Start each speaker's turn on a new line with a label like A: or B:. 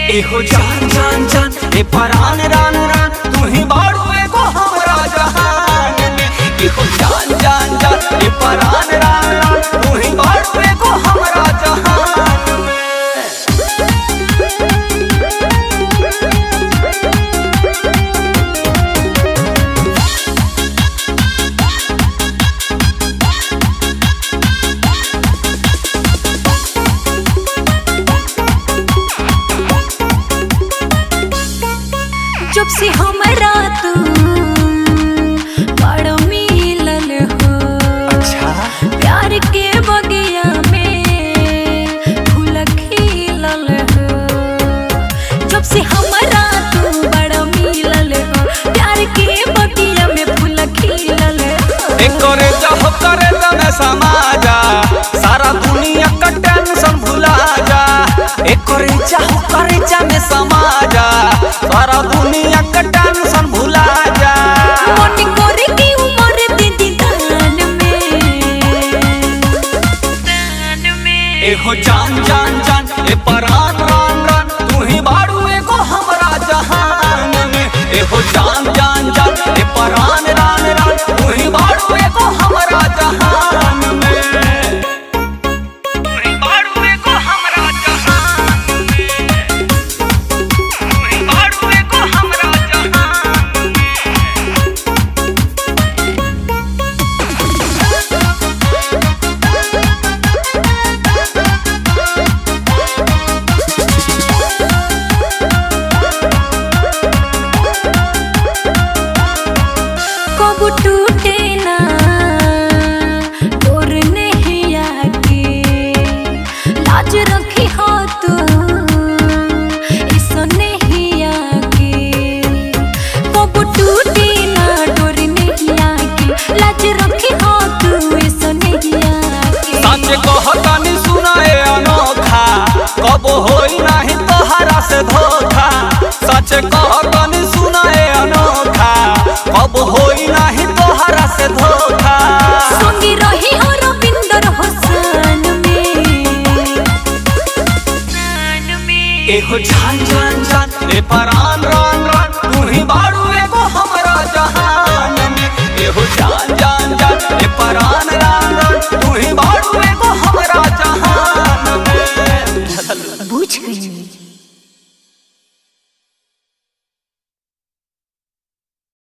A: एहो जान जान जान ए परान रान रान तू ही बाड़ू एगो हमरा जहान में एहो जान जान जान ए परान रान रान तू ही बाड़ू एगो हमरा जहान में
B: जब से हमरा तू बड़ मिलल हो
A: अच्छा
B: प्यार के बगिया में फूल खिलल हो जब से हमरा तू बड़ मिलल हो प्यार के बगिया में फूल खिलल हो
A: ए करे जब करे तने समाजा सारा दुनिया का टेंशन भुला जा ए करे चाहो करे जा में समाजा सारा दुनिया का टेंशन भुला जा
B: मन करे की उम्र दे दी दान में
A: एहो जान जान जान ए परान रान रान तू ही बाड़ू एगो हमरा जहान में एहो जान जान जान ए परान रान रान तू ही बाड़ू एगो हमरा जहान में तू ही बाड़ू एगो हमरा जहान में तू ही बाड़ू एगो हमरा जहान में
B: कब टूटे ना डोर नहीं आके लाज रखी हो तू ऐसा नहीं आके कब टूटे ना डोर नहीं आके लाज रखी हो तू ऐसा नहीं आके
A: सच कहतानी सुनाए अनोखा कब होई नहीं तोहरा से धोखा सच कहतानी सुनाए अनोखा कब होई नहीं तोहरा से धोखा
B: संगी रही हो रविंदर हुसैन में
A: एहो जान जान जान ए परा